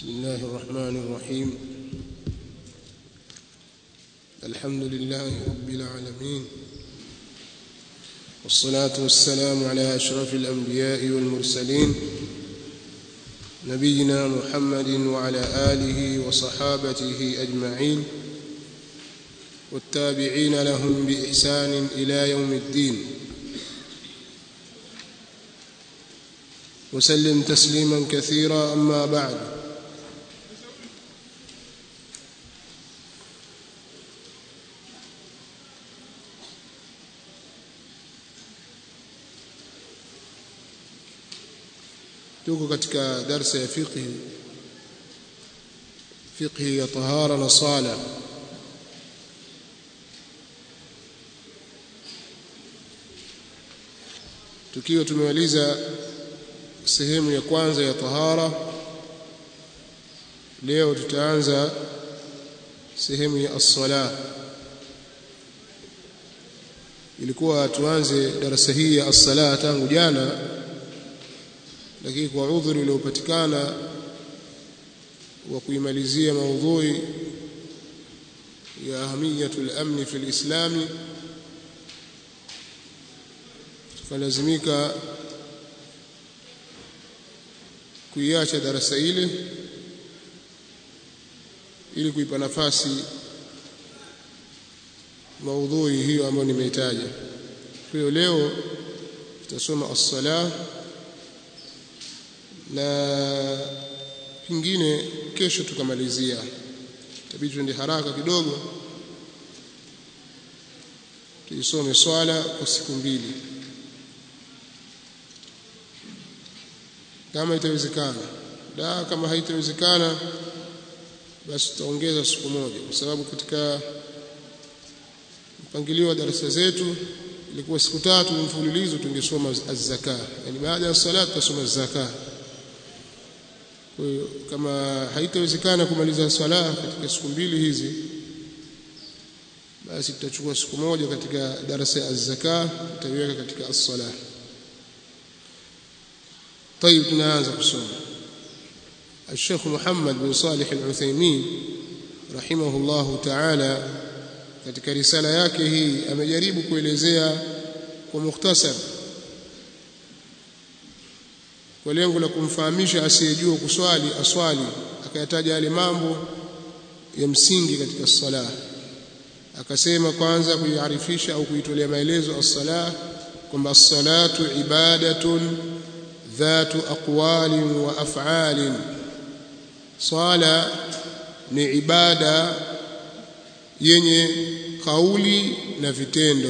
بسم الله الرحمن الرحيم الحمد لله رب العالمين والصلاة والسلام على أشرف الأنبياء والمرسلين نبينا محمد وعلى آله وصحابته أجمعين والتابعين لهم بإحسان إلى يوم الدين وسلم تسليما كثيرا أما بعد tuko katika darsa ya fiqh fiqh ya tahara na sala tukiwa tumemaliza sehemu ya kwanza ya tahara leo tutaanza sehemu ya as-sala ilikuwa tuanze darasa hii ya as-sala tangu jana lakini kwa udhuri uliopatikana wa kuimalizia maudhui ya ahamiyatul amni fil islami tukalazimika kuiacha darasa ile ili kuipa nafasi maudhui hiyo ambayo nimeitaja. Kwa hiyo leo tutasoma as-salah na pingine kesho tukamalizia. Itabidi tuende haraka kidogo tuisome swala kwa siku mbili kama itawezekana da kama haitawezekana basi tutaongeza siku moja kwa sababu katika mpangilio wa darasa zetu ilikuwa siku tatu mfululizo tungesoma az-zaka yani baada ya salat tutasoma az-zaka kwa hiyo kama haitawezekana kumaliza swala katika siku mbili hizi basi tutachukua siku moja katika darasa ya az-zaka tutaiweka katika as-salah طيب tunaanza kusoma الشيخ محمد بن صالح العثيمين رحمه الله تعالى katika risala yake hii amejaribu kuelezea kwa mukhtasar kwa lengo la kumfahamisha asiyejua kuswali aswali akayataja yale mambo ya msingi katika sala akasema kwanza kuiarifisha au kuitolea maelezo as-salah kwamba as-salatu ibadatun ذات أقوال وأفعال صلاة ni ibada yenye kauli na vitendo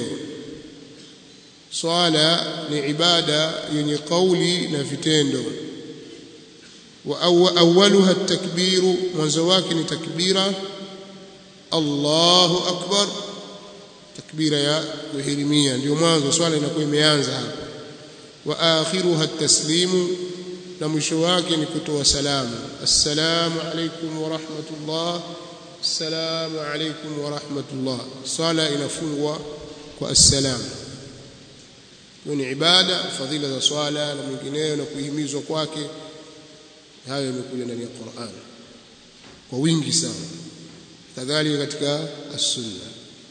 swala ni ibada yenye kauli na vitendo wa awwaluha at-takbiru mwanzo wake ni takbira Allahu akbar takbira ya kuhirimia ndio mwanzo swala inakuwa imeanza hapa wa akhiruha at-taslimu na mwisho wake ni kutoa salamu assalamu alaykum wa rahmatullah assalamu alaykum wa rahmatullah sala inafungwa kwa assalam ni ibada fadhila za swala na mengineyo na kuhimizwa kwake hayo yamekuja ndani ya Qur'an kwa wingi sana kadhalika katika as-sunna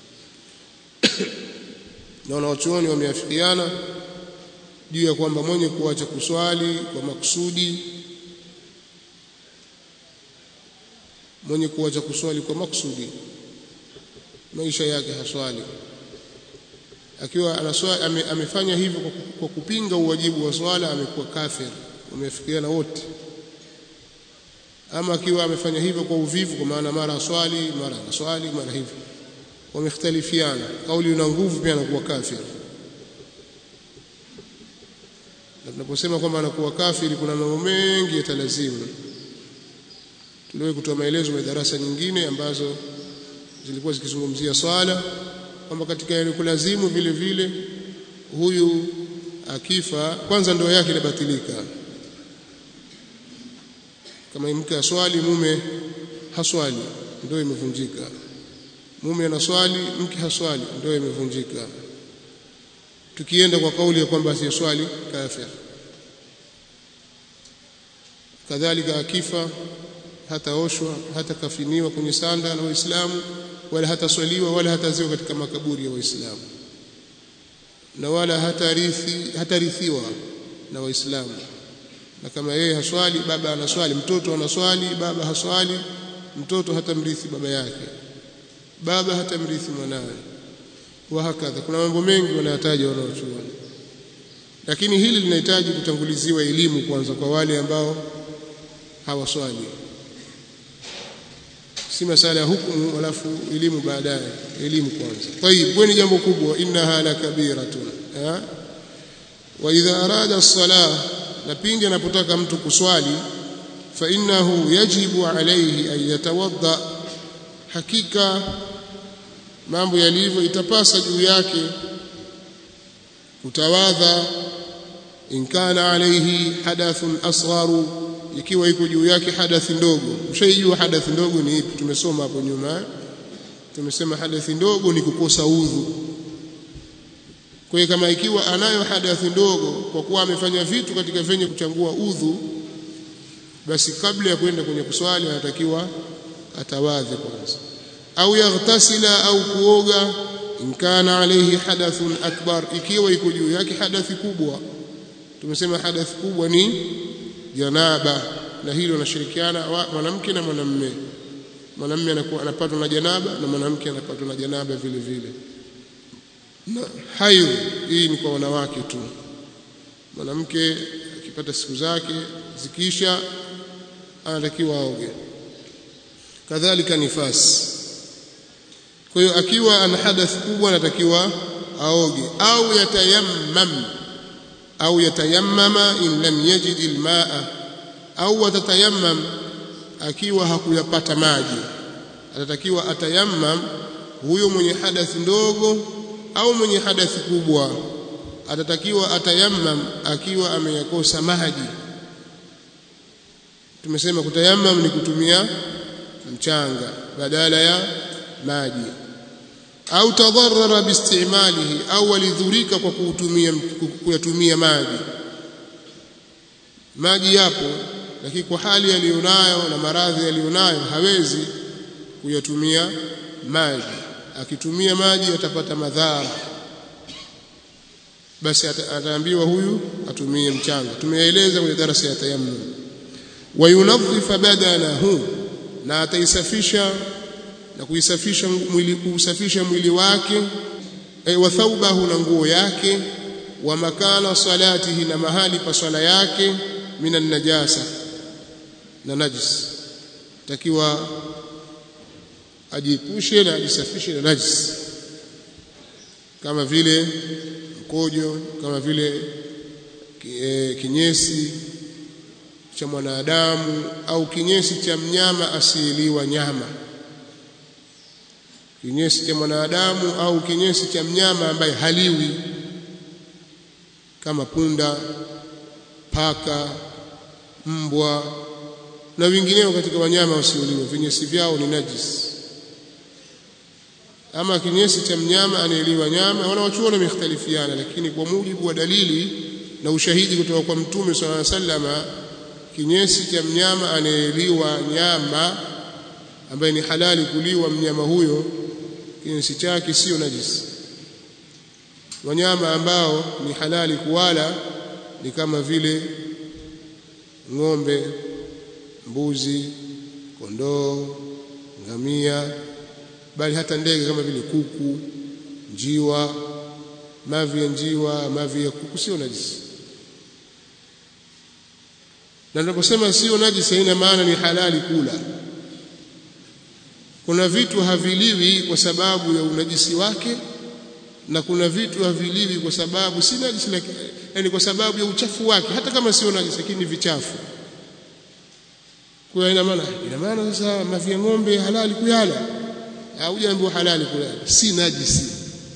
na wanachuoni wameafikiana juu ya kwamba mwenye kuacha kuswali kwa makusudi mwenye kuacha kuswali kwa makusudi maisha yake haswali akiwa anaswali ame, amefanya hivyo kwa, kwa kupinga uwajibu wa swala amekuwa kafir wamefikiana wote ama akiwa amefanya hivyo kwa uvivu kwa maana mara aswali mara anaswali mara hivyo wamekhtalifiana kauli ina nguvu pia anakuwa kafir na tunaposema kwamba anakuwa kafiri kuna mambo mengi yatalazimu tuliwahi kutoa maelezo ya darasa nyingine ambazo zilikuwa zikizungumzia swala kwamba katika yale kulazimu vile vile huyu akifa kwanza ndoa yake inabatilika kama mke aswali mume haswali ndoa imevunjika mume anaswali mke haswali ndoa imevunjika tukienda kwa kauli ya kwamba asiyeswali kafir kadhalika akifa hataoshwa hatakafiniwa kwenye sanda na waislamu wala hataswaliwa wala hataziwa katika makaburi ya waislamu na wala hatarithi hatarithiwa na waislamu na kama yeye haswali baba anaswali mtoto anaswali baba haswali mtoto hatamrithi baba yake baba hatamrithi mwanawe wa hakadha kuna mambo mengi wanayataja wanaochuoni lakini hili linahitaji kutanguliziwa elimu kwanza kwa wale ambao hawaswali si masala ya hukumu alafu elimu baadaye elimu kwanza tayib ni jambo kubwa innaha la kabiratun wa idha arada as-salah na pindi anapotaka mtu kuswali fa innahu yajibu alayhi an yatawadda hakika mambo yalivyo itapasa juu yake kutawadha in kana alayhi hadathun asgharu ikiwa iko juu yake hadathi ndogo mshaijua hadathi ndogo ni ipi tumesoma hapo nyuma tumesema hadathi ndogo ni kukosa udhu kwa hiyo kama ikiwa anayo hadathi ndogo kwa kuwa amefanya vitu katika venye kuchangua udhu basi kabla ya kwenda kwenye kuswali anatakiwa atawadhe kwanza au yaghtasila au kuoga in kana alayhi hadathun akbar ikiwa iko juu yake hadathi kubwa tumesema hadathi kubwa ni janaba na hilo anashirikiana mwanamke na mwanamume mwanamume anakuwa anapatwa na janaba na mwanamke anapatwa na janaba vile vile na hayo hii ni kwa wanawake tu mwanamke akipata siku zake zikisha anatakiwa aoge kadhalika nifasi kwa hiyo akiwa ana hadath kubwa anatakiwa aoge au yatayammam au yatayammama in lam yajid almaa au atatayammam akiwa hakuyapata maji atatakiwa atayammam huyo mwenye hadathi ndogo au mwenye hadathi kubwa atatakiwa atayammam akiwa ameyakosa maji tumesema kutayammam ni kutumia mchanga badala ya maji au tadharrara biistimalihi au alidhurika kwa kutumia kuyatumia maji maji yapo lakini kwa hali aliyonayo na maradhi aliyonayo hawezi kuyatumia maji akitumia maji atapata madhara basi ataambiwa huyu atumie mchanga tumeeleza kwenye darasa ya tayammum wayunadhifa badanahu na ataisafisha na kuisafisha mwili kuusafisha mwili wake e, wa thawbahu na nguo yake wa makana salatihi na mahali pa swala yake minan najasa na najis takiwa ajiepushe na ajisafishe na najis kama vile mkojo kama vile e, kinyesi cha mwanadamu au kinyesi cha mnyama asiyeliwa nyama kinyesi cha mwanadamu au kinyesi cha mnyama ambaye haliwi kama punda paka mbwa na wengineo katika wanyama wasioliwa vinyesi vyao ni najis ama kinyesi cha mnyama anayeliwa nyama wanawachuoni wamekhtalifiana lakini kwa mujibu wa dalili na ushahidi kutoka kwa mtume sallallahu alaihi wasallam kinyesi cha mnyama anayeliwa nyama ambaye ni halali kuliwa mnyama huyo kinyesi chake sio najisi wanyama ambao ni halali kuwala ni kama vile ng'ombe mbuzi kondoo ngamia bali hata ndege kama vile kuku njiwa mavi ya njiwa mavi ya kuku sio najisi na tunaposema sio najisi haina maana ni halali kula kuna vitu haviliwi kwa sababu ya unajisi wake na kuna vitu haviliwi kwa sababu si najisi yani kwa sababu ya uchafu wake hata kama sio najisi lakini ni vichafu kwa ina maana ina maana sasa mavi ya ng'ombe halali kuyala au jambo halali kuyala si najisi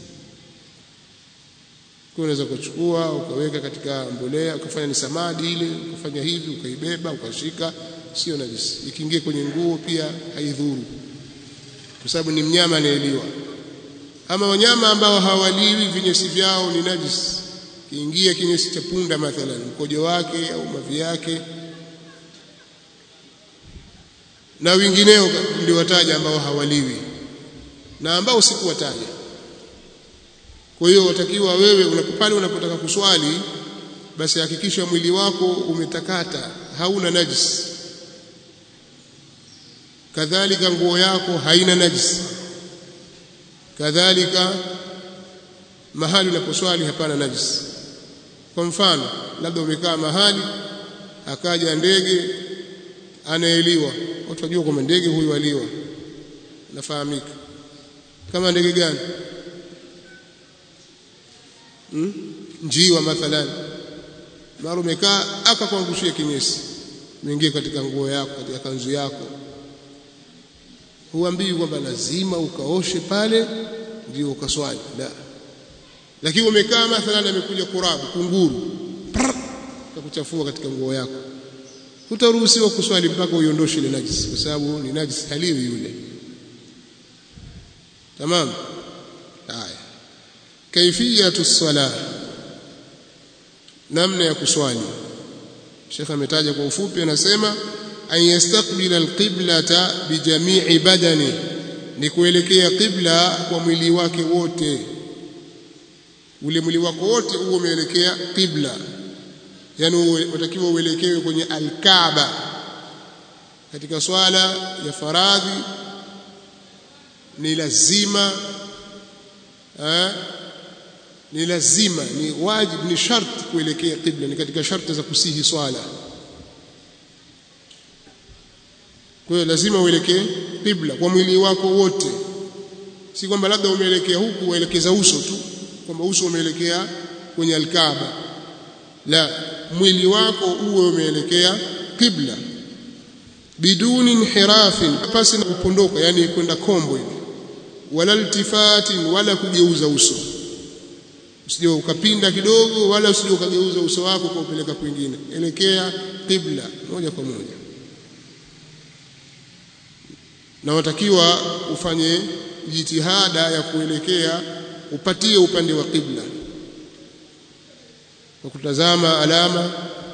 kwa unaweza kuchukua ukaweka katika mbolea ukafanya ni samadi ile ukafanya hivi ukaibeba ukashika sio najisi ikiingia kwenye nguo pia haidhuru kwa sababu ni mnyama anayeliwa ama wanyama ambao hawaliwi vinyesi vyao ni najis kiingia kinyesi cha punda mathalan mkojo wake au mavi yake na wengineo niliwataja ambao hawaliwi na ambao sikuwataja kwa hiyo watakiwa wewe unapopale unapotaka kuswali basi hakikisha mwili wako umetakata hauna najis kadhalika nguo yako haina najis kadhalika mahali unaposwali hapana najis kwa mfano labda umekaa mahali akaja ndege anaeliwa watu wajua kwamba ndege huyu aliwa nafahamika kama ndege gani hmm? njiwa mathalan mara umekaa akakuangushia kinyesi umeingia katika nguo yako katika kanzu yako huambii kwamba lazima ukaoshe pale ndio ukaswali la lakini umekaa mathalan amekuja kurabu kunguru kakuchafua katika nguo yako hutaruhusiwa kuswali mpaka uiondoshe ile najisi kwa sababu ni najisi haliwi yule tamam haya kaifiyatu salah namna ya kuswali Sheikh ametaja kwa ufupi anasema an yastaqbila alqiblata bijamii badani ni kuelekea qibla kwa mwili wake wote ule mwili wako wote huo umeelekea qibla yani unatakiwa uelekewe kwenye alkaaba katika swala ya faradhi ni lazima eh, ni lazima ni wajib ni sharti kuelekea qibla ni katika sharti za kusihi swala kwa hiyo lazima uelekee qibla kwa mwili wako wote si kwamba labda umeelekea huku uelekeza uso tu kwamba uso umeelekea kwenye alkaaba la mwili wako uwe umeelekea qibla biduni inhirafin pasi na kupondoka yani kwenda kombo hivi wala iltifatin wala kugeuza uso usije ukapinda kidogo wala usije ukageuza uso wako kwa upeleka kwingine elekea qibla moja kwa moja na watakiwa ufanye jitihada ya kuelekea upatie upande wa qibla kwa kutazama alama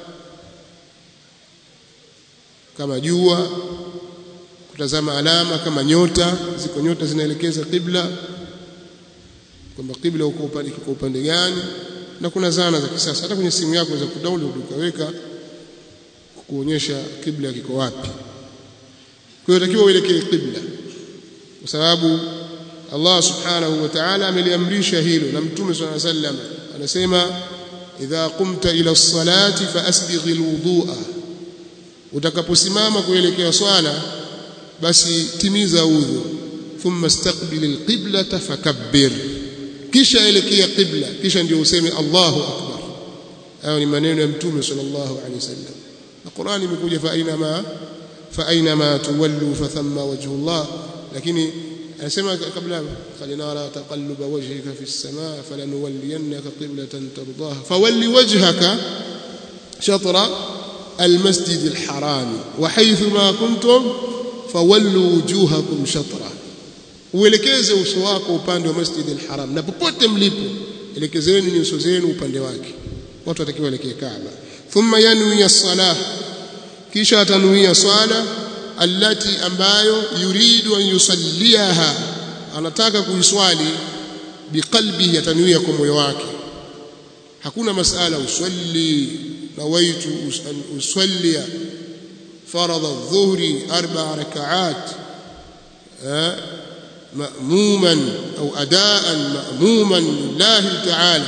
kama jua kutazama alama kama nyota ziko nyota zinaelekeza qibla kwamba qibla uko upande kwa upande gani na kuna zana za kisasa hata kwenye simu yako za kudownload ukaweka kuonyesha qibla kiko wapi kwa hiyo takiwa uelekee qibla kwa sababu Allah subhanahu wa ta'ala ameliamrisha hilo na mtume swalla sallam anasema idha qumta ila as-salati fa asbighi al-wudu'a utakaposimama kuelekea swala basi timiza udhu thumma istaqbil al-qiblata fakabbir kisha elekea qibla kisha ndio useme Allahu akbar hayo ni maneno ya mtume sallallahu alaihi wasallam na Qur'an imekuja fa aina ma fa aina ma tuwallu fa thamma wajhu Allah lakini anasema kabla falinara taqalluba wajhika fi as-samaa falanuwalliyannaka qiblatan tardaha fawalli wajhaka shatra المسجد الحرام وحيث ما كنتم فولوا وجوهكم شطره uelekeze uso wako upande wa Masjid al-Haram na popote mlipo elekezeni nyuso zenu upande wake watu watakiwa elekee Kaaba thumma yanwi as-salah kisha atanuia swala allati ambayo yuridu an yusalliha anataka kuiswali biqalbihi atanuia kwa moyo wake hakuna masala usalli nawaitu an usalli فرض الظهر أربع ركعات مأموما أو أداء مأموما لله تعالى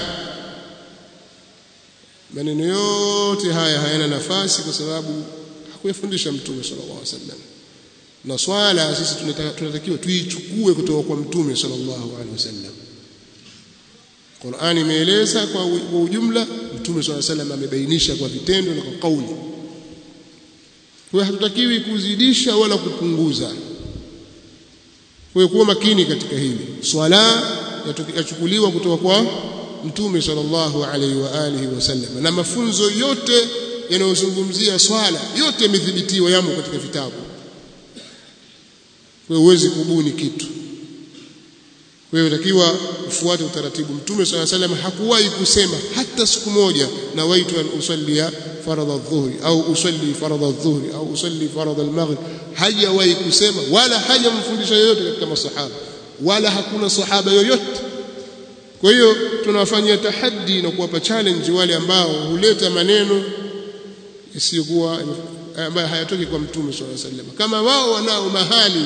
maneno yote haya hayana nafasi kwa sababu hakuyafundisha mtume sallallahu alaihi wasallam na swala sisi tunatakiwa tuichukue kutoka kwa mtume sallallahu alaihi wasallam Qur'ani imeeleza kwa ujumla mtume sallallahu alaihi wasallam amebainisha kwa vitendo na kwa kauli kwa hatutakiwi kuzidisha wala kupunguza kwa kuwa makini katika hili swala yachukuliwa kutoka kwa mtume sallallahu alaihi wa alihi wasallam na mafunzo yote yanayozungumzia swala yote yamethibitiwa yamo katika vitabu kwa huwezi kubuni kitu kwa hiyo takiwa ufuate utaratibu mtume sallallahu alaihi wasallam hakuwahi kusema hata siku moja na waitu an usallia faradha adh-dhuhri au usalli faradha adh-dhuhri au usalli faradha al-maghrib hajawahi kusema wala hajamfundisha yoyote katika masahaba wala hakuna sahaba yoyote kwa hiyo tunawafanyia tahaddi na kuwapa challenge wale ambao huleta maneno isiyokuwa ambayo hayatoki kwa mtume sallallahu alaihi wasallam kama wao wanao mahali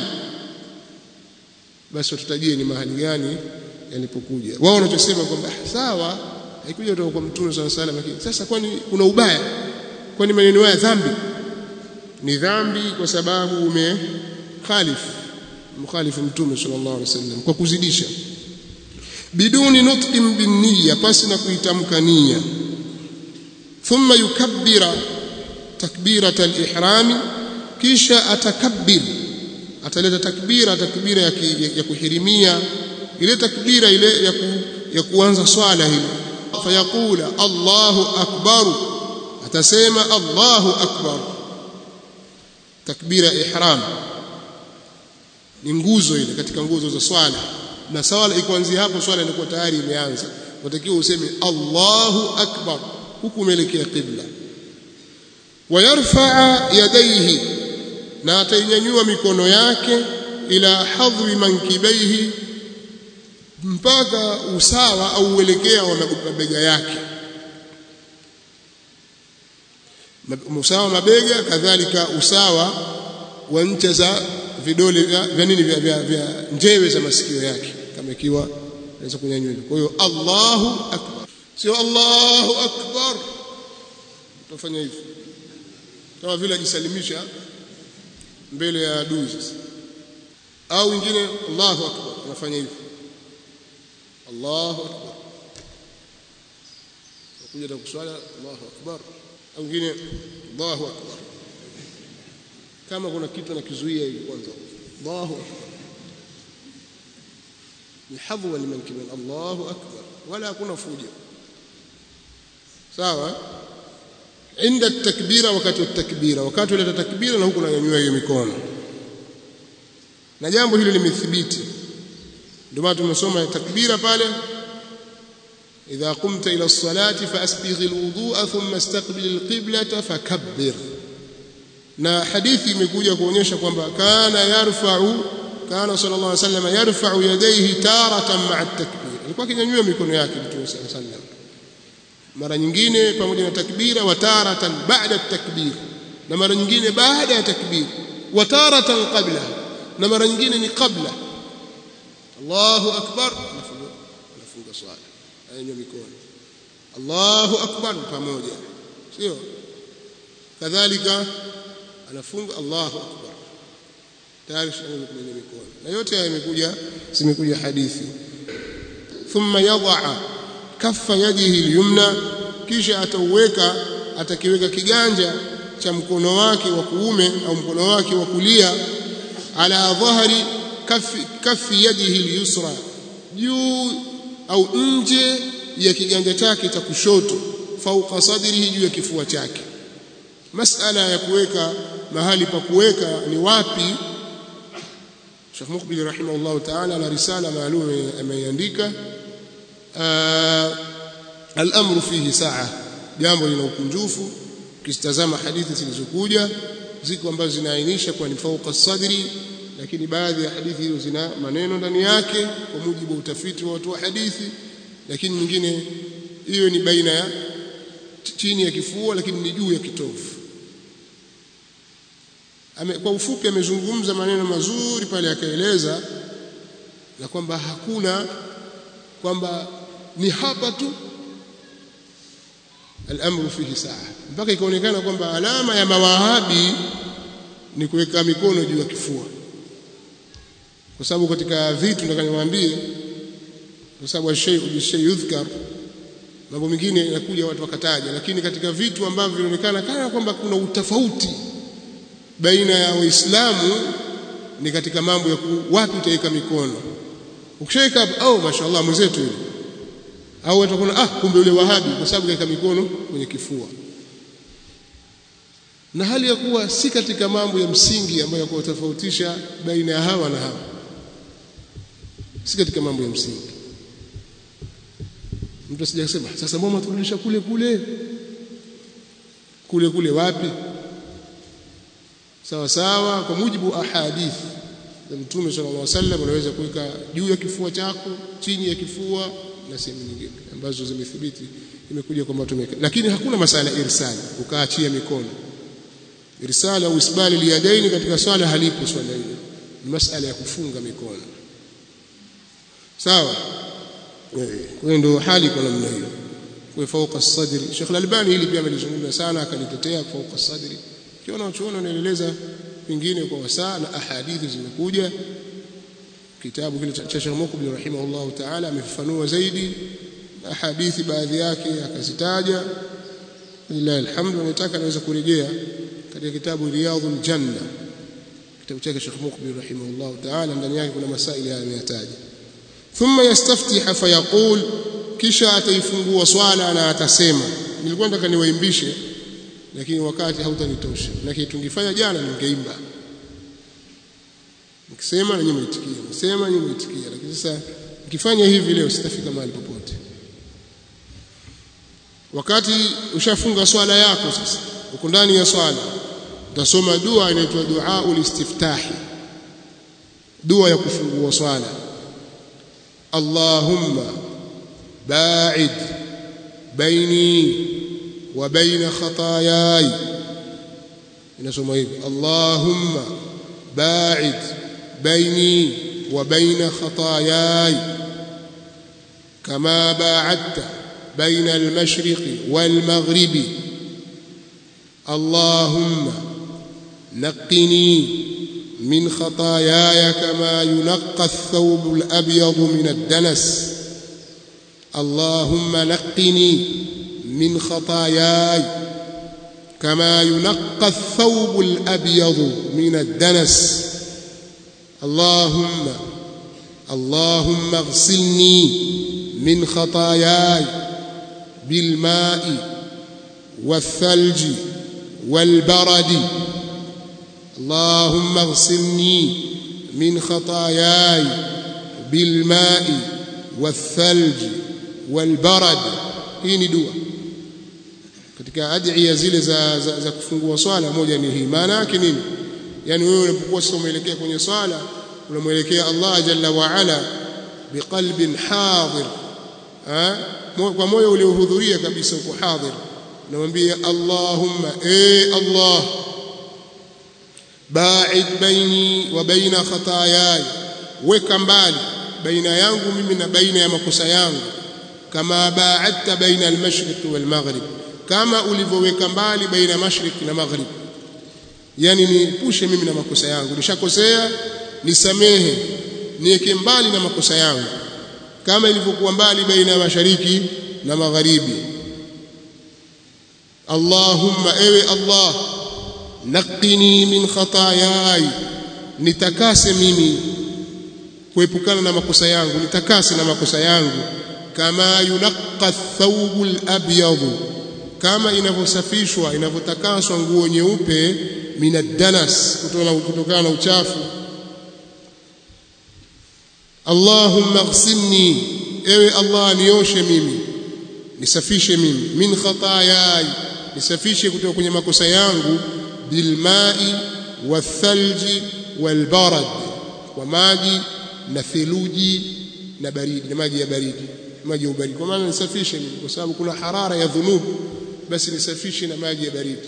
basi watutajie ni mahali gani yalipokuja wao wanachosema kwamba sawa haikuja kutoka kwa mtume sallallahu alaihi wasallam lakini sasa kwani kuna ubaya kwani maneno haya dhambi ni dhambi kwa sababu umekhalifu mkhalifu mtume sallallahu alaihi wasallam kwa kuzidisha biduni nutqin binniya pasi na kuitamka nia thumma yukabbira takbirata al-ihrami kisha atakabbir ataleta takbira takbira ya, ki, ya, ya kuhirimia ile takbira ile ya, ku, ya kuanza swala hili fayaqula Allahu akbar atasema Allahu akbar takbira ihram ni nguzo ile katika nguzo za swala na swala ikuanzia hapo swala inakuwa tayari imeanza unatakiwa useme Allahu akbar huku umeelekea qibla wayarfaa yadaihi na atainyanyua mikono yake ila hadhwi mankibaihi mpaka usawa au uelekea wa mabega yake usawa wa mabega kadhalika usawa wa ncha za vidole vya nini vya, vya, vya njewe za masikio yake kama ikiwa naweza kunyanyua kwa hiyo Allahu akbar sio Allahu akbar utafanya hivyo kama vile ajisalimisha mbele ya adui sasa au wengine Allahu akbar anafanya hivyo Allahu akbar kuja na kuswala Allahu akbar au wengine Allahu akbar kama kuna kitu anakizuia hivi kwanza Allahu akbar ni hadhwa liman kiman Allahu akbar wala hakuna fujo sawa inda takbira wakati wa takbira wakati wa takbira na huku nanyanyua hiyo mikono na jambo hili limethibiti ndio maana tumesoma takbira pale idha qumta ila as-salati fasbigh al-wudu'a thumma istaqbil al-qiblata fakabbir na hadithi imekuja kuonyesha kwamba kana yarfa'u kana sallallahu alayhi wasallam yarfa'u yadayhi taratan ma'a at-takbir alikuwa akinyanyua mikono yake mtume sallallahu alayhi wasallam mara nyingine pamoja na takbira wa taratan ba'da at-takbir na mara nyingine baada ya takbir wa taratan qabla na mara nyingine ni qabla Allahu akbar nafunga swala anyanyua mikono Allahu akbar pamoja sio kadhalika anafunga Allahu akbar tayari shangwe kwenye mikono na yote haya yamekuja zimekuja hadithi thumma yadha kaffa yadihi al-yumna kisha atauweka atakiweka kiganja cha mkono wake wa kuume au mkono wake wa kulia ala dhahri kaffi kaffi yadihi al-yusra juu au nje ya kiganja chake cha kushoto fauqa sadrihi juu ya kifua chake masala ya kuweka mahali pa kuweka ni wapi Sheikh Mukbil rahimahullah ta'ala na risala maalum ameandika al-amru fihi sa'a jambo lina ukunjufu ukitazama hadithi zilizokuja ziko ambazo zinaainisha kwa ni fauqa sadri lakini baadhi ya hadithi hizo zina maneno ndani yake kwa mujibu wa utafiti wa watu wa hadithi lakini nyingine hiyo ni baina ya chini ya kifua lakini ni juu ya kitovu Ame, kwa ufupi amezungumza maneno mazuri pale akaeleza na kwamba hakuna kwamba ni hapa tu al-amru fihi saa mpaka ikaonekana kwamba alama ya mawahabi ni kuweka mikono juu ya kifua kwa sababu katika vitu nataka niwaambie kwa sababu shay bishay yudhkar mambo mengine yanakuja watu wakataja lakini katika vitu ambavyo vinaonekana kana kwamba kuna utofauti baina ya waislamu ni katika mambo ya wapi utaweka mikono ukishaweka au oh, mashaallah mwenzetu yule au watakuona ah kumbe yule wahabi kwa sababu kaweka mikono kwenye kifua na hali ya kuwa si katika mambo ya msingi ambayo kwa tofautisha baina ya hawa na hawa si katika mambo ya msingi mtu asije kusema sasa mbona turudisha kule kule kule kule wapi sawa sawa kwa mujibu wa ahadith za mtume sallallahu alaihi wasallam unaweza kuweka juu ya kifua chako chini ya kifua na sehemu nyingine ambazo zimethibiti imekuja kwamba tumeka lakini hakuna masala irsali ukaachia mikono irsala au isbali liyadaini katika swala halipo swala hilo ni masala ya kufunga mikono sawa kwa hiyo ndio hali kwa namna hiyo kwa fauka as-sadri Sheikh Al-Albani hili pia amelizungumza sana akalitetea fauka as-sadri kiona unachoona unaeleza pengine kwa wasaa na ahadithi zimekuja kitabu kile cha Sheikh Mukbil rahimahullah ta'ala amefafanua zaidi ahadithi baadhi yake akazitaja lillahi alhamdu anataka anaweza kurejea katika kitabu Riyadhul Janna kitabu chake Sheikh Mukbil rahimahullah ta'ala ndani yake kuna masaili haya ameyataja thumma yastaftih fayaqul kisha ataifungua swala na atasema nilikuwa nataka niwaimbishe lakini wakati hautanitosha lakini tungefanya jana ningeimba nikisema na nyinyi mwitikia nikisema nyinyi mwitikia lakini sasa nikifanya hivi leo sitafika mahali popote wakati ushafunga swala yako sasa uko ndani ya swala utasoma dua inaitwa dua ulistiftahi dua ya kufungua swala Allahumma ba'id baini wa baina khataayai inasoma hivi Allahumma ba'id baini wa baina khataayai kama ba'adta بين المشرق والمغرب اللهم نقني من خطاياي كما ينقى الثوب الأبيض من الدنس اللهم نقني من خطاياي كما ينقى الثوب الأبيض من الدنس اللهم اللهم اغسلني من خطاياي بالماء والثلج والبرد اللهم اغسلني من خطاياي بالماء والثلج والبرد hii ni dua katika adhiya zile za, za, za kufungua swala moja ni hii maana yake nini yani wewe unapokuwa sasa umeelekea kwenye swala unamwelekea Allah jalla wa ala biqalbin hadir kwa moyo uliohudhuria kabisa uko hadhir namwambia Allahumma e Allah ba'id baini wa baina khataayai weka mbali baina yangu mimi na baina ya makosa yangu kama ba'adta baina al-mashriq wal-maghrib kama ulivyoweka mbali baina mashriq na maghrib yani niepushe mimi na makosa yangu nishakosea nisamehe niweke mbali na makosa yangu kama ilivyokuwa mbali baina ya mashariki na magharibi Allahumma ewe Allah naqini min khataayai nitakase mimi kuepukana na makosa yangu nitakase na makosa yangu kama yunaqqa thawbul abyad kama inavyosafishwa inavyotakaswa nguo nyeupe minadanas kutokana na uchafu Allahumma ighsilni ewe Allah nioshe mimi nisafishe mimi min khataayai nisafishe kutoka kwenye makosa yangu bilmai wathalji walbarad kwa maji na theluji na baridi na maji ya baridi maji ya ubaridi kwa maana nisafishe mimi kwa sababu kuna harara ya dhunubu basi nisafishe na maji ya baridi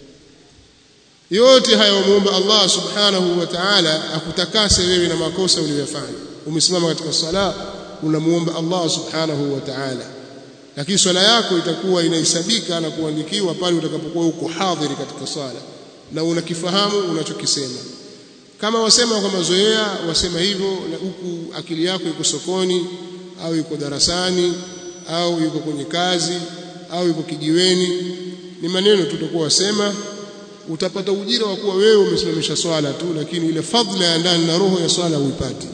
yote haya umuomba Allah subhanahu wa ta'ala akutakase wewe na makosa uliyofanya umesimama katika sala unamuomba Allah subhanahu wa ta'ala lakini swala yako itakuwa inahesabika na kuandikiwa pale utakapokuwa uko hadhiri katika swala na unakifahamu unachokisema kama wasema kwa mazoea wasema hivyo na huku akili yako iko sokoni au iko darasani au yuko kwenye kazi au yuko kijiweni ni maneno tutakuwa wasema utapata ujira wa kuwa wewe umesimamisha swala tu lakini ile fadhila ya ndani na roho ya swala huipati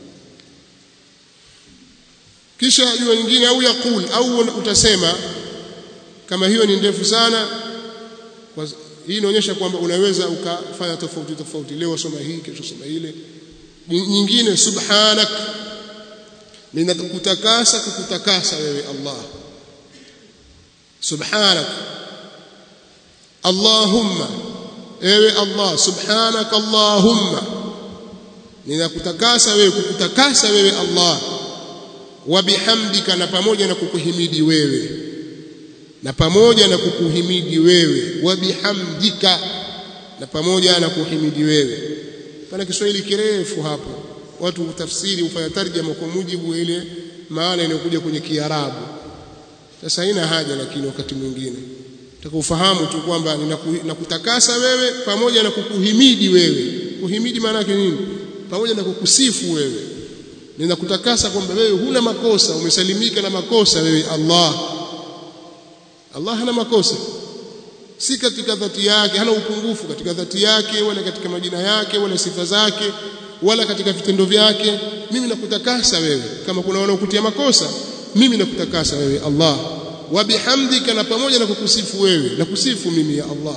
kisha jua nyingine au yakul au utasema kama hiyo ni ndefu sana kwa hii inaonyesha kwamba unaweza ukafanya tofauti tofauti leo soma hii kesho soma ile nyingine subhanak ninakutakasa kukutakasa wewe Allah subhanak Allahumma ewe Allah subhanaka Allahumma ninakutakasa wewe kukutakasa wewe Allah wa bihamdika na pamoja na kukuhimidi wewe na pamoja na kukuhimidi wewe wa bihamdika na pamoja na kuhimidi wewe pana Kiswahili kirefu hapo watu utafsiri ufanya tarjama kwa mujibu ile maana inayokuja kwenye Kiarabu sasa haina haja lakini wakati mwingine utakufahamu tu kwamba ninakutakasa wewe pamoja na kukuhimidi wewe kuhimidi maana yake nini pamoja na kukusifu wewe ninakutakasa kwamba wewe huna makosa umesalimika na makosa wewe Allah Allah hana makosa si katika dhati yake hana upungufu katika dhati yake wala katika majina yake wala sifa zake wala katika vitendo vyake mimi nakutakasa wewe kama kuna wanaokutia makosa mimi nakutakasa wewe Allah wa bihamdika na pamoja na kukusifu wewe na kusifu mimi ya Allah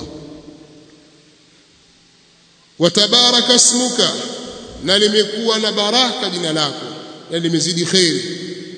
wa tabaraka ismuka na limekuwa na baraka jina lako na limezidi khairi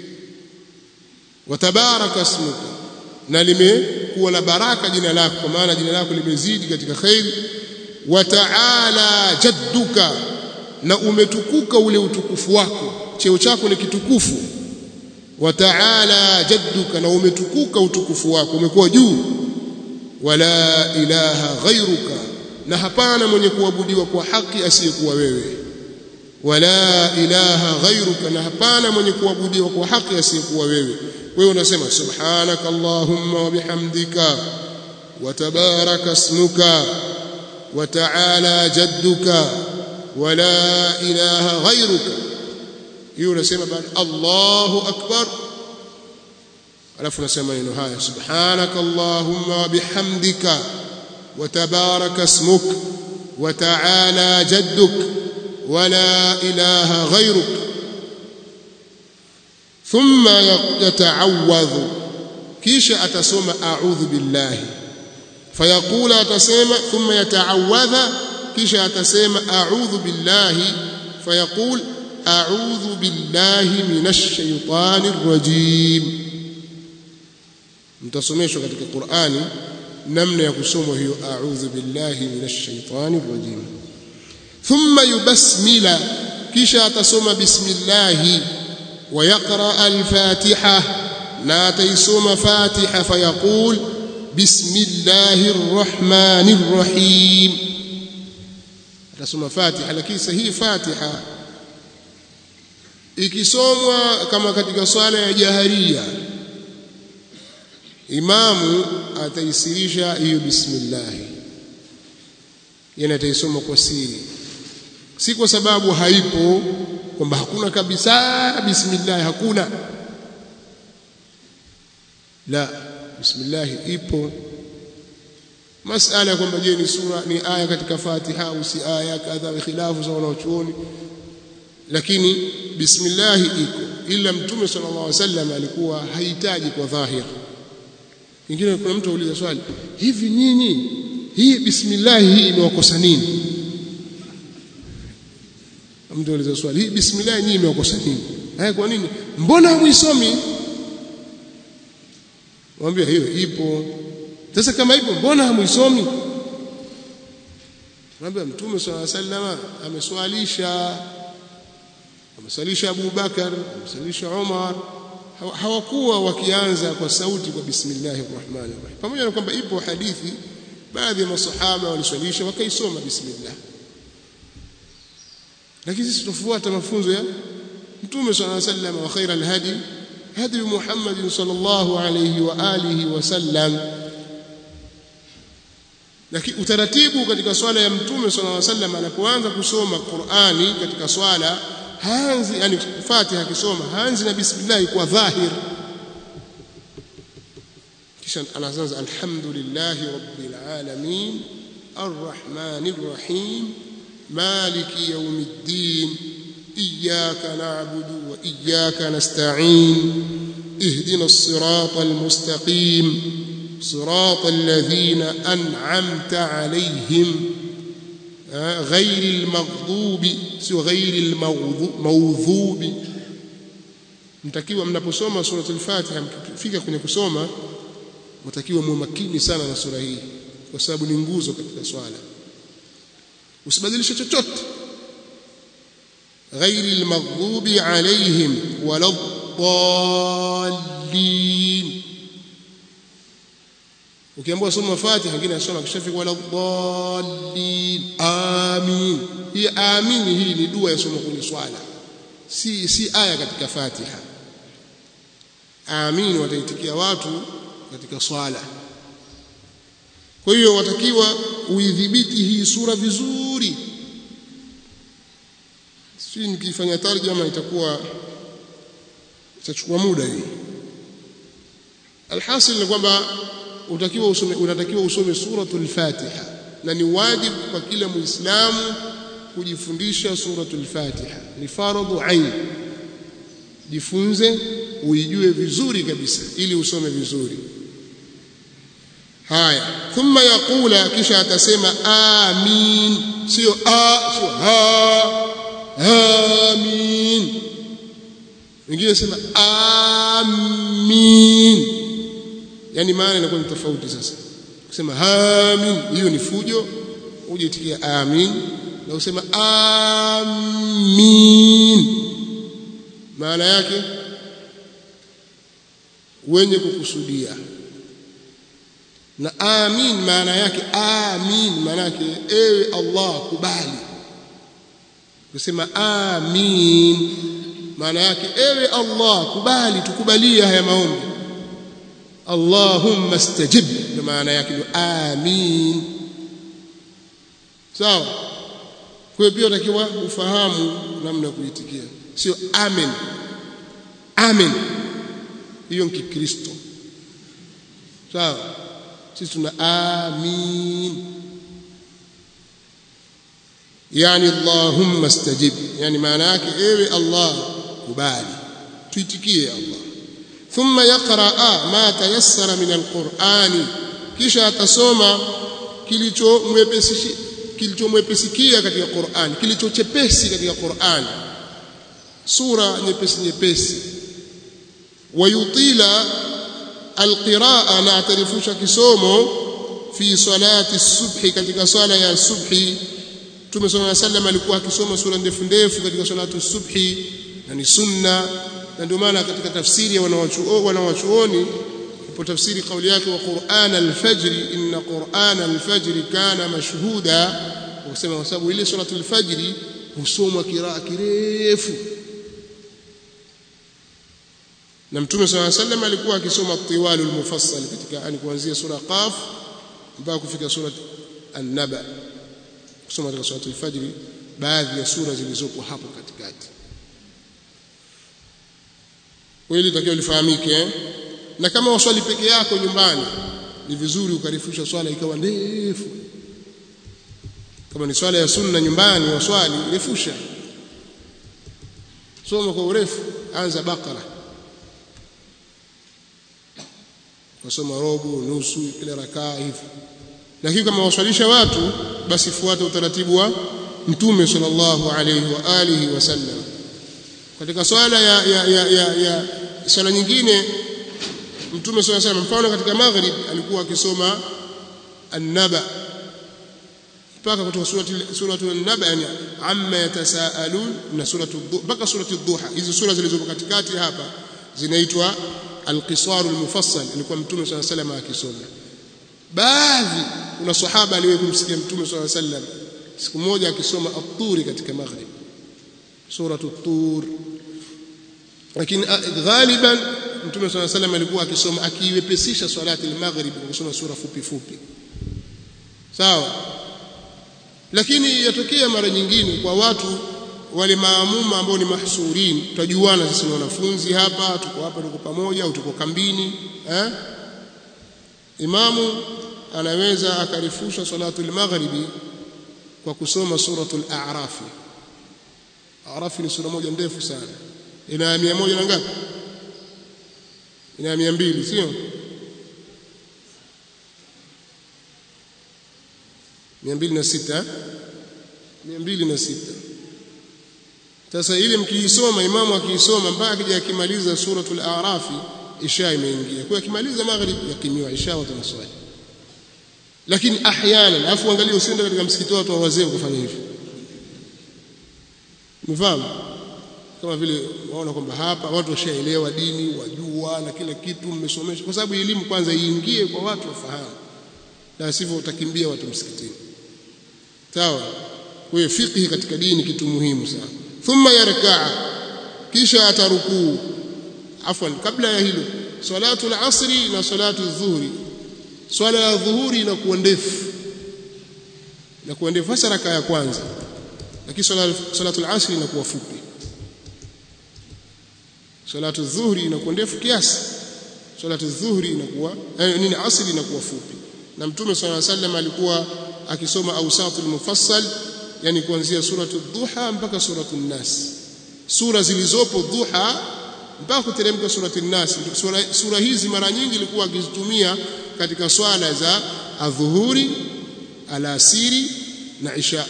wa tabaraka ismuka na limekuwa na baraka jina lako kwa maana jina lako limezidi katika khairi wa ta'ala jadduka na umetukuka ule utukufu wako cheo chako ni kitukufu wa ta'ala jadduka na umetukuka utukufu wako umekuwa juu wala ilaha ghairuka na hapana mwenye kuabudiwa kwa haki asiyekuwa wewe wala ilaha ghairuka na hapana mwenye kuabudiwa kwa haki asiyekuwa wewe wewe unasema subhanaka allahumma wa bihamdika wa tabaraka ismuka wa ta'ala jadduka wala ilaha ghairuka hiyo unasema baada Allahu akbar alafu unasema neno haya subhanaka allahumma wa bihamdika wa tabaraka ismuk wa ta'ala jadduk wala ilaha ghairuk thumma yata'awadhu kisha atasoma a'udhu billahi fayaqula atasema thumma yata'awadha kisha atasema a'udhu billahi fayaqul a'udhu billahi minash shaitanir rajim mtasomeshwa katika Qur'ani namna ya kusoma hiyo a'udhu billahi minash shaitanir rajim thumma yubasmila kisha atasoma bismillah wa yaqra al-fatiha na ataisoma fatiha fayaqul bismillahir rahmanir rahim atasoma fatiha lakini sahihi fatiha ikisomwa kama katika swala ya jaharia imamu ataisirisha hiyo bismillah yani ataisoma kwa siri si kwa sababu haipo kwamba hakuna kabisa bismillah hakuna la bismillah ipo masala kwamba je ni sura ni aya katika Fatiha au si aya kadha khilafu za wanaochuoni lakini bismillah iko ila mtume sallallahu alaihi wasallam alikuwa hahitaji kwa dhahir ingine kuna mtu auliza swali hivi nyinyi hii bismillah hii imewakosa nini mtu auliza swali hii bismillah nyinyi imewakosa nini haya kwa nini mbona hamuisomi mwambie hiyo ipo sasa kama ipo mbona hamuisomi mwambie mtume swalla sallama ameswalisha ameswalisha Abu Bakar ameswalisha Umar hawakuwa wakianza kwa sauti kwa bismillahir rahmanir rahim pamoja na kwamba ipo hadithi baadhi ya masahaba waliswalisha wakaisoma bismillah lakini sisi tufuata mafunzo ya mtume swalla sallam wa khairal hadi hadi Muhammad sallallahu alayhi wa alihi wasallam lakini utaratibu katika swala ya mtume sallallahu alayhi wasallam anapoanza kusoma Qur'ani katika swala haanzi yani Fatiha akisoma haanzi na bismillah kwa dhahir kisha anaanza alhamdulillahi rabbil alamin arrahmanir rahim maliki yawmiddin iyyaka na'budu wa iyyaka nasta'in اهدنا الصراط المستقيم صراط الذين أنعمت عليهم غير المغضوب سو غير الموضوب mtakiwa mnaposoma suratul Fatiha mkifika kwenye kusoma mtakiwa muwe makini sana na sura hii kwa sababu ni nguzo katika swala usibadilishe chochote ghairi almaghdubi alaihim wala dallin ukiambiwa soma Fatiha wengine anasoma kishafika wala dallin amin hii amin hii ni dua ya somo kwenye swala si si aya katika Fatiha amin wataitikia watu katika swala kwa hiyo watakiwa uidhibiti hii sura vizuri si nikifanya tarjama itakuwa itachukua muda hii alhasil ni kwamba utakiwa usome unatakiwa usome suratul Fatiha na ni wajibu kwa kila muislamu kujifundisha suratul Fatiha ni faradhu ain jifunze uijue vizuri kabisa ili usome vizuri haya thumma yaqula kisha atasema amin sio a sio ha amin wengine sema amin yani maana inakuwa ni tofauti sasa kusema amin hiyo ni fujo uje itikia amin na usema amin maana yake wenye kukusudia na amin maana yake amin maana yake ewe Allah kubali kusema amin maana yake ewe Allah kubali tukubalie haya maombi Allahumma stajib na maana yake ni amin sawa kwa hiyo pia utakiwa ufahamu namna ya kuitikia sio amen amen hiyo ni kikristo sawa sisi tuna amin yani allahumma stajib yani maana yake ewe allah kubali tuitikie allah thumma yaqra ma tayassara min alqur'ani kisha atasoma kilicho mwepesi kilichomwepesikia katika Qur'an kilichochepesi katika Qur'an sura nyepesi nyepesi wayutila alqiraa na atarifusha kisomo fi salati subhi katika swala ya subhi Mtume صلى الله عليه وسلم alikuwa akisoma sura ndefu ndefu katika salatu subhi na ni sunna na ndio maana katika tafsiri ya wanawachuoni ipo tafsiri kauli yake wa Qur'an al-fajr inna Qur'an al-fajr kana mashhuda wakisema kwa sababu ile suratul fajr husomwa kiraa kirefu na mtume swalla sallam alikuwa akisoma tiwalul mufassal katika yani kuanzia sura qaf mpaka kufika sura an-naba kusoma katika suratul fajr baadhi ya sura zilizopo hapo katikati kweli takiwa lifahamike eh? na kama waswali peke yako nyumbani ni vizuri ukarifusha swala ikawa ndefu kama ni swala ya sunna nyumbani waswali refusha soma kwa urefu anza bakara wasoma robo nusu kila rakaa hivi lakini kama waswalisha watu basi fuata utaratibu wa mtume sallallahu alayhi wa alihi wasallam katika swala ya ya ya, ya, ya swala nyingine mtume swalla sallam mfano katika maghrib alikuwa akisoma an-naba mpaka kutoka surati suratu an-naba yani amma yatasaalun na suratu mpaka surati ad-duha hizo sura zilizopo katikati hapa zinaitwa al-qisar al-mufassal alikuwa mtume swalla sallam akisoma baadhi kuna sahaba aliwahi kumsikia mtume swalla sallam siku moja akisoma at-turi katika maghrib suratu at-tur lakini ghaliban mtume swalla salam alikuwa akisoma akiwepesisha swalati al-maghrib kwa kusoma sura fupi fupi sawa lakini yatokea mara nyingine kwa watu wale maamuma ambao ni mahsurin tutajuana sisi wanafunzi hapa tuko hapa tuko pamoja au tuko kambini eh imamu anaweza akarifusha salatu al-maghribi kwa kusoma suratul a'raf a'raf ni sura moja ndefu sana ina mia moja na ngapi ina mia mbili sio mia mbili na sita mia mbili na sita sasa ile mkiisoma imamu akiisoma mpaka akija akimaliza suratul a'rafi isha imeingia kwa akimaliza maghrib yakimiwa isha watu naswali lakini ahyana alafu angalia usiende katika msikiti wa watu wa wazee ukafanya hivi umefahamu kama vile waona kwamba hapa watu washaelewa dini wajua na kila kitu mmesomeshwa kwa sababu elimu kwanza iingie kwa watu wafahamu na sivyo utakimbia watu msikitini sawa kwa hiyo fiqh katika dini kitu muhimu sana thumma yarkaa kisha atarukuu afwan kabla ya hilo salatu al-asri na salatu adh-dhuhri swala ya dhuhuri inakuwa ndefu inakuwa ndefu hasa raka ya kwanza lakini salatu al-asri inakuwa fupi salatu adh-dhuhri inakuwa ndefu kiasi salatu adh-dhuhri inakuwa eh, nini asri inakuwa fupi na mtume sallallahu alaihi wasallam alikuwa akisoma awsatul mufassal yani kuanzia suratu dhuha mpaka suratu nas sura zilizopo dhuha mpaka kuteremka surati nas sura, sura hizi mara nyingi ilikuwa akizitumia katika swala za adhuhuri alasiri na isha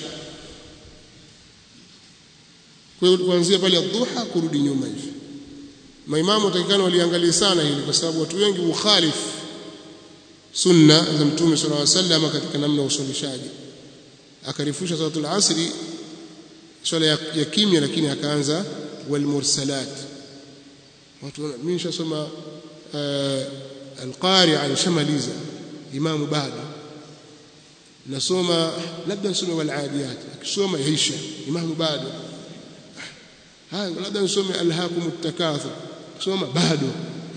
kwa hiyo kuanzia pale dhuha kurudi nyuma hivi maimamu watakikana waliangalia sana hili kwa sababu watu wengi ukhalifu sunna za mtume sallallahu alaihi wasallam katika namna ya usalishaji akarifusha salatul asri swala ya, ya kimya lakini akaanza wal mursalat watu mimi nishasoma uh, alqari alishamaliza imamu bado nasoma labda nisome wal adiyat akisoma yaisha imamu bado haya labda nisome alhaakum takathur soma bado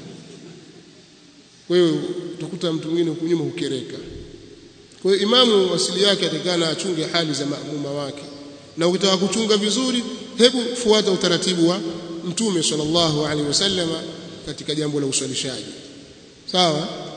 kwa hiyo utakuta mtu mwingine huko nyuma hukereka kwa hiyo imamu asili yake atakana achunge hali za maamuma wake na ukitaka kuchunga vizuri hebu fuata utaratibu wa mtume sallallahu alaihi wasallama katika jambo la uswalishaji sawa